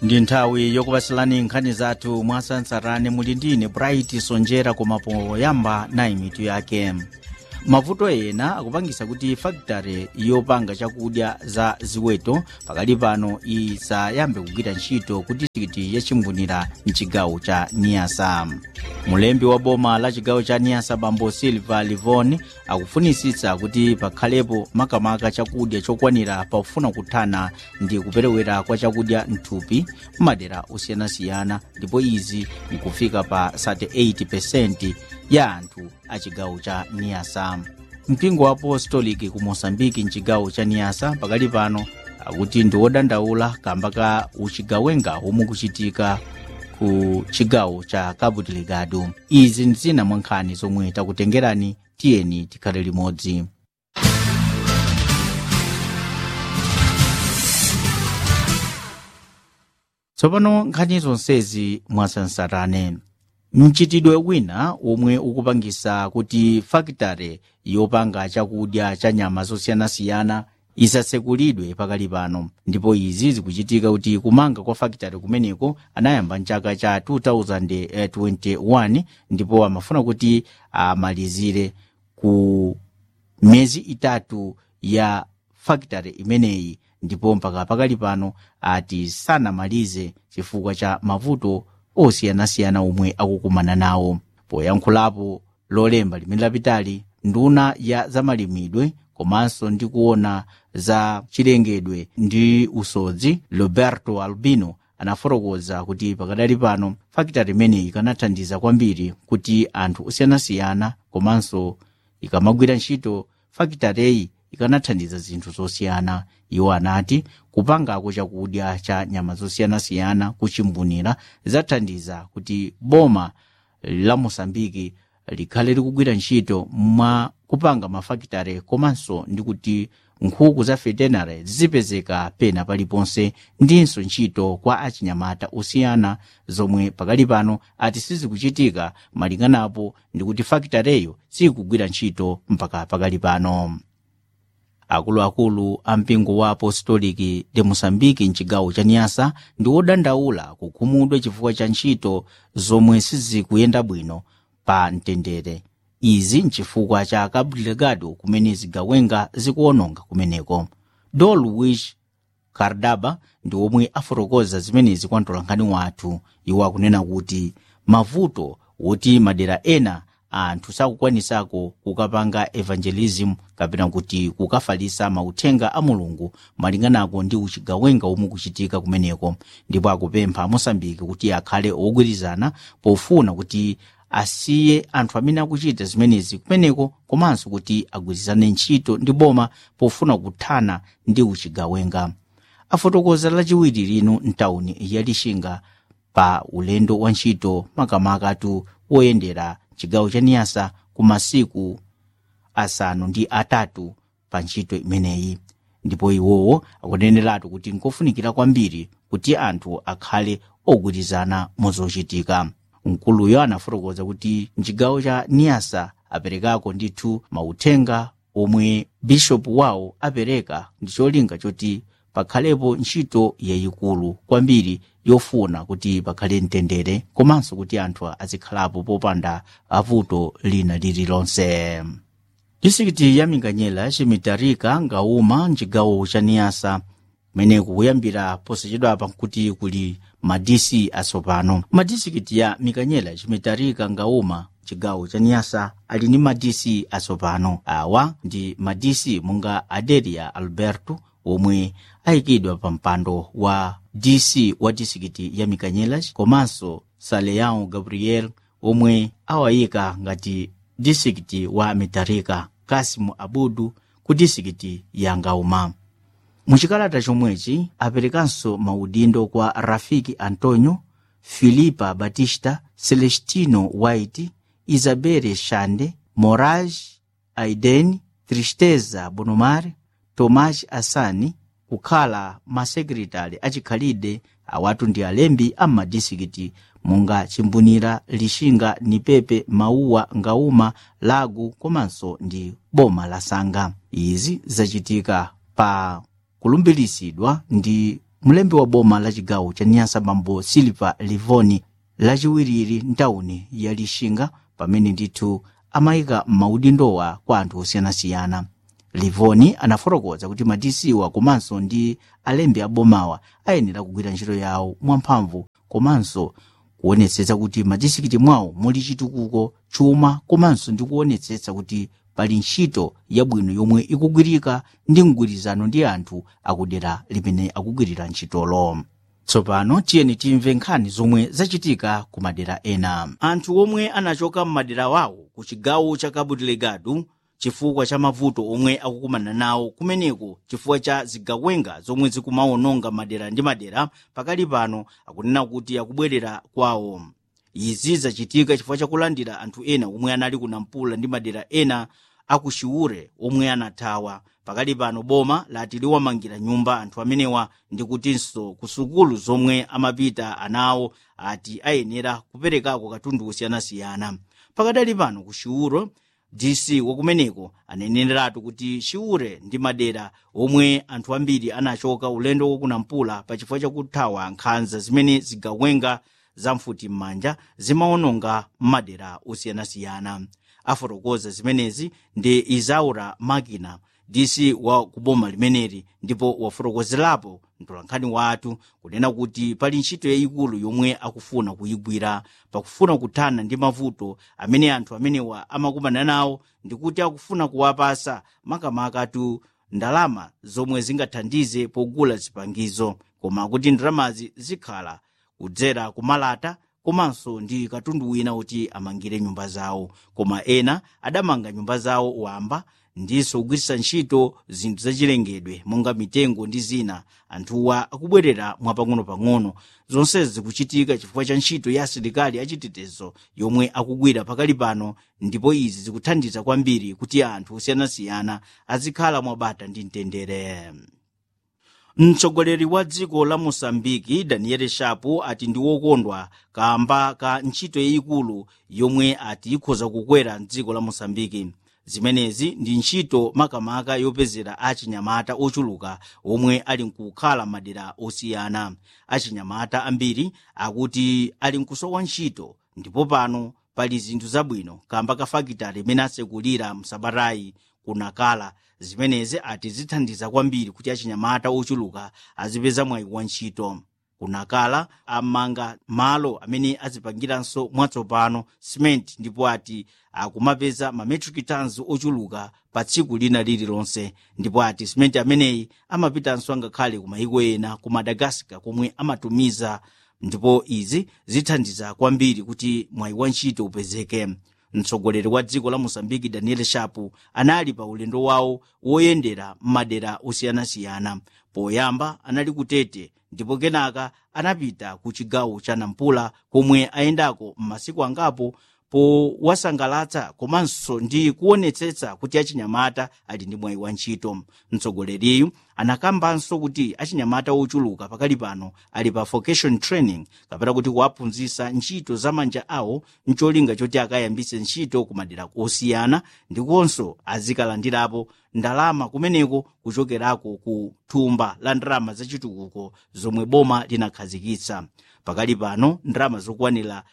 ndi nthawi yokupatsirani nkhani zathu mwasansarane muli ndine bright sonjera koma poyamba nayi mitu yake mavuto ena akupangisa kuti fakitare yopanga chakudya za ziweto pakali pano isayambe kugwira ntchito ku distrikiti yachimbunira mchigawo cha niasa mulembi wa boma la chigawo cha niasa bambo silva livon akufunisitsa kuti pakhalepo makamaka chakudya chokwanira pakufuna kuthana ndi kuperewera kwa chakudya mthupi m'madera osiyanasiyana ndipo izi nkufika pa 38 ya anthu a chigawo cha niasa mpingo wa apostoliki ku mosambiki mchigawo cha niasa pakali pano akuti ndi wodandaula kamba ka uchigawenga omwe kuchitika ku chigawo cha cabo delegado izi ndi zina mwa nkhani zomwe takutengerani tiyeni tikhale limodzi tsopano nkhani zonsezi mwasansarane mchitidwe wina omwe ukupangisa kuti fakitare yopanga chakudya cha nyama zosiyanasiyana isatsekulidwe pakali pano ndipo izi zikuchitika kuti kumanga kwa fakitare kumeneko anayamba mchaka cha 2021 ndipo amafuna kuti amalizire ku miyezi itatu ya fakitare imeneyi ndipo mpaka pakali pano ati sanamalize chifukwa cha mavuto osiyanasiyana omwe akukumana nawo poyankhulapo lolemba limene lapitali nduna ya zamalimidwe komanso ndi kuona za chilengedwe ndi usodzi roberto albino anafotokoza kuti pakadali pano fakitari imeneyi ikanathandiza kwambiri kuti anthu osiyanasiyana komanso ikamagwira ntchito fakitareyi ikanathandiza zinthu zosiyana iwo anati kupangako chakudya cha nyama zosiyanasiyana kuchimbunira zathandiza kuti boma la mosambiki likhale likugwira ntchito mwa kupanga mafakitare komanso ndi kuti nkhuku za veterinary zizipezeka pena paliponse ndinso ntchito kwa achinyamata osiyana zomwe pakali pano ati sizikuchitika malinganapo ndi kuti fakitareyo sikugwira ntchito mpaka pakali pano akuluakulu a mpingo wa apostoliki de mosambiki mchigawo cha niasa ndi wodandaula kukhumudwa chifukwa cha ntchito zomwe sizikuyenda bwino pa mtendere izi nchifukwa cha cabo delegado kumene zigawenga zikuononga kumeneko do luis cardaba ndi omwe afotokoza zimenezi kwa mtolankhani wathu iwo akunena kuti mavuto woti madera ena anthu sakukwanisako kukapanga evangelism kapena kuti kukafalisa mauthenga a mulungu malinganako ndi uchigawenga omwe kuchitika kumeneko ndipo akupempha mosambiki kuti akhale ogwirizana pofuna kuti asiye anthu amene akuchita zimenezi kumeneko komanso kuti agwirizane ntchito ndi boma pofuna kuthana ndi uchigawenga afotokoza lachiwiri lino mtawuni ya lixinga pa ulendo wa ntchito makamakatu woyendera chigawo cha niyasa ku masiku asanu ndi atatu pa ntchito imeneyi ndipo iwowo akuneneratu kuti nkofunikira kwambiri kuti anthu akhale ogwirizana mozochitika mkuluyo anafotokoza kuti mchigawo cha niyasa aperekako ndithu mauthenga omwe bishopu wawo apereka ndi cholinga choti pakhalepo ntchito yayikulu kwambiri yofuna kuti pakhale mtendere komanso kuti anthu azikhalapo popanda avuto lina lililonse distrikiti ya minganyela chimitarika ngauma mchigawo cha niyasa kumeneku kuyambira posachedwapa kuti kuli madisi atsopano madistrikiti ya mikanyela chimitarika ngauma chigawo cha niyasa ali ndi madisi atsopano awa ndi madisi monga adelia alberto omwe ayikidwa pa mpando wa dc wa distrikiti ya mikanyelas komanso saleão gabriel omwe awayika ngati distrikiti wa mitarika kasimu abudu ku distrikiti ya ngauma muchikalata chomwechi aperekanso maudindo kwa rafiki antonio filipa batista celestino white isabele shande moraj aiden tristeza bonomar tomas asani kukhala masekretari achikhalide awatu ndi alembi a madistrikiti monga chimbunira lixinga nipepe mauwa ngauma lagu komanso ndi boma la sanga izi zachitika pa kulumbiritsidwa ndi mlembi wa boma la chigawo cha niyasa bambo silva livoni lachiwiriri ntawuni ya lixinga pamene ndithu amayika maudindowa kwa anthu osiyanasiyana livoni anafotokoza kuti madisiwa komanso ndi alembi abomawa ayenera kugwira ntchito yawo mwamphamvu komanso kuonetsetsa kuti madisikiti mwawo muli chitukuko chuma komanso ndi kuonetsetsa kuti pali ntchito yabwino yomwe ikugwirika ndi mgwirizano ndi anthu akudera limene akugwirira ntchitolo tsopano tiyeni timve nkhani zomwe zachitika ku madera ena anthu omwe anachoka m'madera wawo ku chigawo cha cabo delegado chifukwa cha mavuto omwe akukumana nawo kumeneko chifukwa cha zigawenga zomwe zikumawononga madera ndi madera pakali pano akunena kuti akubwerera kwawo izi zachitika chifukwa chakulandira anthu ena omwe anali kunampula ndi madera ena akuchiure omwe anathawa pakali pano boma lati liwamangira nyumba anthu amenewa ndi kutinso ku sukulu zomwe amapita anawo ati ayenera kuperekako katundu osiyanasiyana pakadali pano ku chiuro dc wakumeneko aneneratu kuti chiure ndi madera omwe anthu ambiri anachoka ulendo wokunampula pachifukwa chakuthawa nkhanza zimene zigawenga zamfuti m'manja zimawononga m'madera osiyanasiyana afotokoza zimenezi ndi izaura makina dc wa kuboma limeneli ndipo wafotokozerapo mtolankhani wathu kunena kuti pali ntchito yayikulu yomwe akufuna kuyigwira pakufuna kuthana ndi mavuto amene anthu amenewa amakumana nawo ndikuti akufuna kuwapasa makamakatu ndalama zomwe zingathandize pogula zipangizo koma kuti ndalamazi zikhala kudzera kumalata komanso ndi katundu wina kuti amangire nyumba zawo koma ena adamanga nyumba zawo wamba ndiso kugwiritsa ntchito zinthu zachilengedwe monga mitengo ndi zina anthuwa akubwerera mwapang'ono-pang'ono zonsezi zikuchitika chifukwa cha ntchito ya asilikali achitetezo yomwe akugwira pakali pano ndipo izi zikuthandiza kwambiri kuti anthu osiyanasiyana azikhala mwabata ndi mtendere mtsogoleri wa dziko la mosambiki daniel shapo ati ndi wokondwa kamba ka ntchito yayikulu yomwe ati ikhoza kukwera mdziko la mosambiki zimenezi ndi ntchito makamaka yopezera achinyamata ochuluka omwe ali nkukhala madera osiyana achinyamata ambiri akuti ali nkusowa ntchito ndipo pano pali zinthu zabwino kamba ka fakitale imene asekulira msabatayi kunakala zimenezi ati zithandiza kwambiri kuti achinyamata ochuluka azipeza mwayi wa ntchito kunakala amanga malo amene azipangiranso mwatsopano simenti ndipo ati akumapeza mametric tons ochuluka pa tsiku lina lililonse ndipo ati simenti ameneyi amapitanso angakhale ku mayiko ena ku madagaskar komwe amatumiza ndipo izi zithandiza kwambiri kuti mwayi wa ntchito upezeke mtsogoleri wa dziko la mosambiki daniel shapu anali pa ulendo wawo woyendera m'madera osiyanasiyana poyamba anali kutete ndipo kenaka anapita ku chigawo cha nampula komwe ayendako m'masiku angapo powasangalatsa komanso ndi kuonetsetsa kuti achinyamata ali ndi mwayi wa ntchito mtsogoleriyu anakambanso kuti achinyamata ochuluka pakali pano ali pa vocation training kapena kuti kuwaphunzitsa ntchito za manja awo mcholinga choti akayambitse ntchito ku madera osiyana ndikonso azikalandirapo ndalama kumeneko kuchokerako ku thumba la ndalama zachitukuko zomwe boma linakhazikitsa pakali pano ndalama zokwanira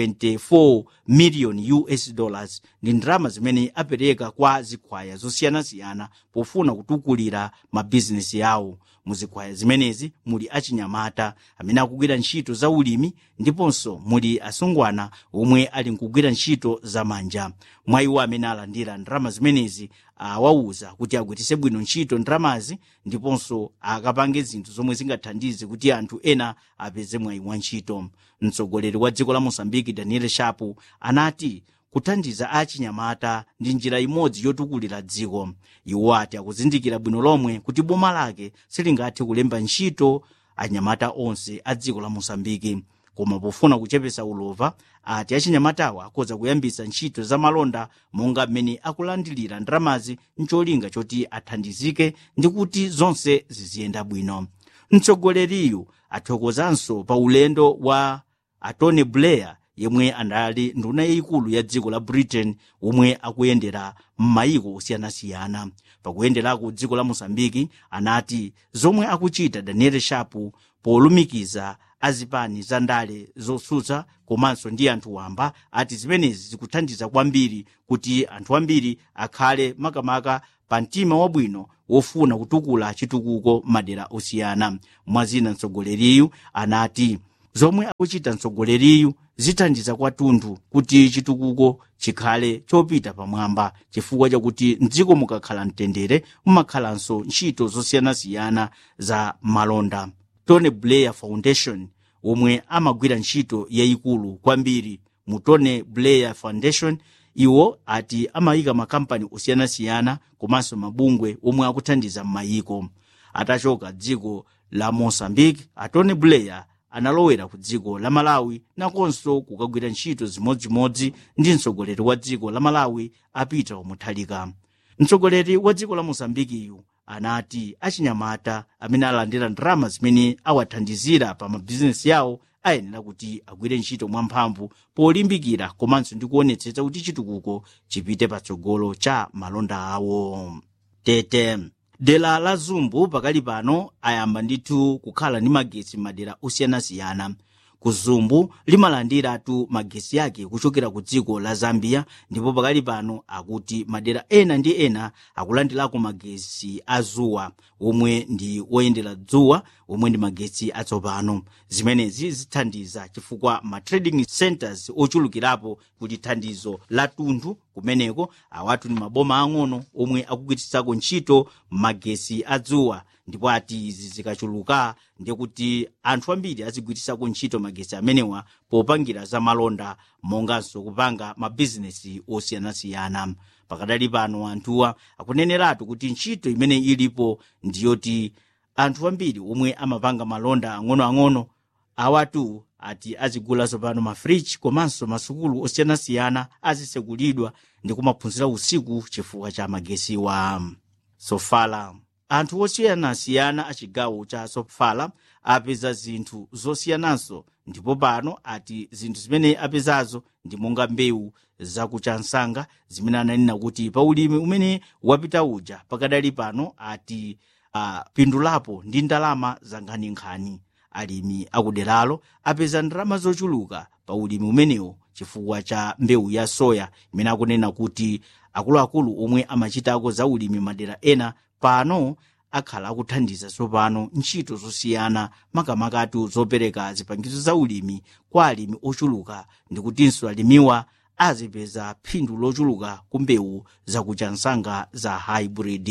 74 miliyoni us dollars ndi ndalama zimene apereka kwa zikhwaya zosiyanasiyana pofuna kutukulira mabizinesi yawo muzikhwaya zimenezi muli achinyamata amene akugwira ntchito za ulimi ndiponso muli asungwana omwe ali nkugwira ntchito za manja mwa iwo amene alandira ndalama zimenezi awawuza kuti agwiritse bwino ntchito ndalamazi ndiponso akapange zinthu zomwe zingathandize kuti anthu ena apeze mwayi wa ntchito mtsogoleri wa dziko la mosambiki daniel shapu anati kuthandiza achinyamata ndi njira imodzi yotukulira dziko iwo ati akuzindikira bwino lomwe kuti boma lake silingathe kulemba ntchito anyamata onse a dziko la mosambiki koma pofuna kuchepesa ulova ati achinyamatawa akhoza kuyambitsa ntchito za malonda monga mmene akulandilira ndalamazi mcholinga choti athandizike ndi kuti zonse ziziyenda bwino mtsogoleriyu athokozanso pa ulendo wa atony blair yemwe anali nduna yayikulu ya dziko la britain omwe akuyendera m'mayiko osiyanasiyana pakuyenderako dziko la mosambiki anati zomwe akuchita daniel shapu polumikiza azipani za ndale zotsutsa komanso ndi anthu wamba ati zimenezi zikuthandiza kwambiri kuti anthu ambiri akhale makamaka pa mtima wabwino wofuna kutukula chitukuko madera osiyana mwazina mtsogoleriyu anati zomwe akuchita mtsogoleriyu zithandiza kwathunthu kuti chitukuko chikhale chopita pamwamba chifukwa chakuti mdziko mukakhala mtendere mumakhalanso ntchito zosiyanasiyana za malonda tony blair foundation omwe amagwira ntchito yayikulu kwambiri mu tony blair foundation iwo ati amayika makampani osiyanasiyana komanso mabungwe omwe akuthandiza m'mayiko atachoka dziko la mozambique a tony blair analowera ku dziko la malawi nakonso kukagwira ntchito zimodzimodzi ndi mtsogoleri wa dziko la malawi a peter mutharika mtsogoleri wa dziko la mozambikiyu anati achinyamata amene alandira ndalama zimene awathandizira pa mabizinesi yawo ayenera kuti agwire ntchito mwamphamvu polimbikira komanso ndi kuonetsetsa kuti chitukuko chipite patsogolo cha malonda awo tete dera la zumbu pakali pano ayamba ndithu kukhala ndi magetsi madera osiyanasiyana ku zumbu limalandiratu magesi yake kuchokera ku dziko la zambia ndipo pakali pano akuti madera ena ndi ena akulandirako magesi a zuwa omwe ndi woyendera dzuwa omwe ndi magesi atsopano zimenezi zithandiza chifukwa ma trading centers ochulukirapo kuti thandizo la tunthu kumeneko awatu ndi maboma ang'ono omwe akugwiritsako ntchito magesi a dzuwa ndipo ati izi zikachuluka ndikuti anthu ambiri azigwiritsako ntchito magesi amenewa popangira za malonda monganso kupanga mabizinesi osiyanasiyana pakadali pano anthuwa akuneneratu kuti ntchito imene ilipo ndiyoti anthu ambiri omwe amapanga malonda ang'onoang'ono awatu ati azigulanso pano mafriji komanso masukulu osiyanasiyana azisekulidwa ndi kumaphunzira usiku chifukwa cha magesiwa sofala anthu osiyanasiyana a chigawo cha sofala apeza zinthu zosiyananso ndipo pano ati zinthu zimene apezazo ndi monga mbewu zakuchansanga zimene ananena kuti pa ulimi umene wapita uja pakadali pano ati apindulapo ndi ndalama za nkhaninkhani alimi akuderalo apeza ndalama zochuluka pa ulimi umenewo chifukwa cha mbewu ya soya imene akunena kuti akuluakulu omwe amachitako za ulimi madera ena pano akhala akuthandiza tsopano ntchito zosiyana makamakatu zopereka zipangizo za ulimi kwa alimi ochuluka ndikutinso alimiwa azipeza phindu lochuluka ku mbewu zakuchansanga za hybrid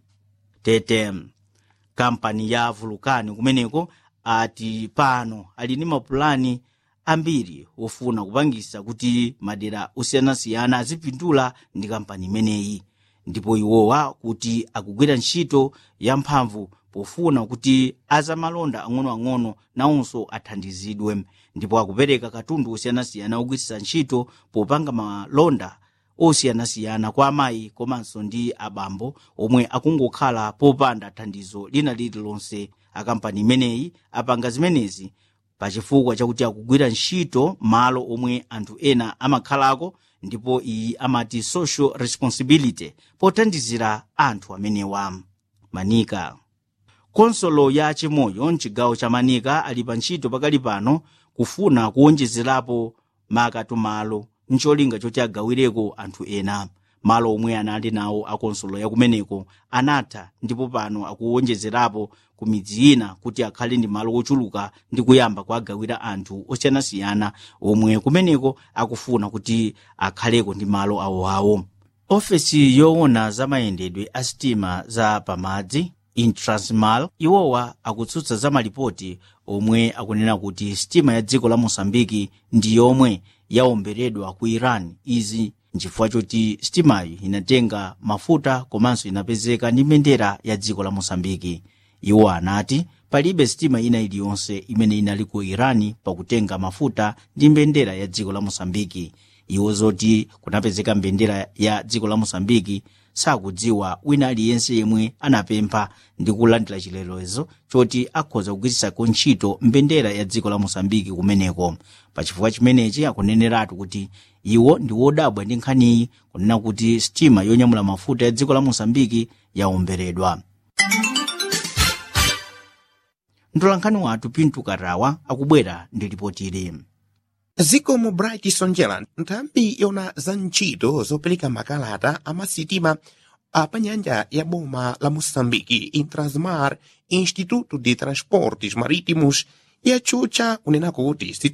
tete kampani ya vulukani kumeneko ati pano ali ndi mapulani ambiri ofuna kupangisa kuti madera osiyanasiyana azipindula ndi kampani imeneyi ndipo iwowa kuti akugwira ntchito yamphamvu pofuna kuti azamalonda ang'onoang'ono nawonso athandizidwe ndipo akupereka katundu osiyanasiyana ogwiritsa ntchito popanga malonda osiyanasiyana kwa amayi komanso ndi abambo omwe akungokhala popanda thandizo lina lililonse akampani imeneyi apanga zimenezi pachifukwa chakuti akugwira ntchito malo omwe anthu ena amakhalako ndipo iyi amati social responsibility pothandizira anthu amenewa manika konsolo ya chimoyo mchigawo cha manika ali pa ntchito pakali pano kufuna kuwonjezerapo makatumalo ncholinga choti agawireko anthu ena malo omwe anali nawo akonsolo yakumeneko anatha ndipo pano akuwonjezerapo ku midzi ina kuti akhale ndi malo ochuluka ndi kuyamba kuagawira anthu osiyanasiyana omwe kumeneko akufuna kuti akhaleko ndi malo awoawo ofesi yoona za mayendedwe a sitima za pamadzi intransmal iwowa akutsutsa za malipoti omwe akunena kuti sitima ya dziko la mosambiki ndi yomwe yawomberedwa ku iran izi nchifukwa choti sitimayi inatenga mafuta komanso inapezeka ndi mbendera ya dziko la mosambiki iwo anati palibe sitima ina iliyonse imene inali ku irani pakutenga mafuta ndi mbendera ya dziko la mosambiki iwo zoti kunapezeka mbendera ya dziko la mosambiki sakudziwa wina aliyense yemwe anapempha ndi kulandira chilolezo choti akhoza kugwiritsako ntchito mbendera ya dziko la mosambiki kumeneko pachifukwa chimenechi akuneneratu kuti iwo ndi wodabwa ndi nkhaniyi kunena kuti sitima yonyamula mafuta ya dziko la mosambiki yaomberedwa mtolankhani wathu pinto katawa akubwera ndi ripoti ili zikomo bright sonjera nthambi yona za ntchito zopereka makalata amasitima apanyanja ya boma la moçambique intrasmar instituto de transportes marítimos yachucha kunena kuti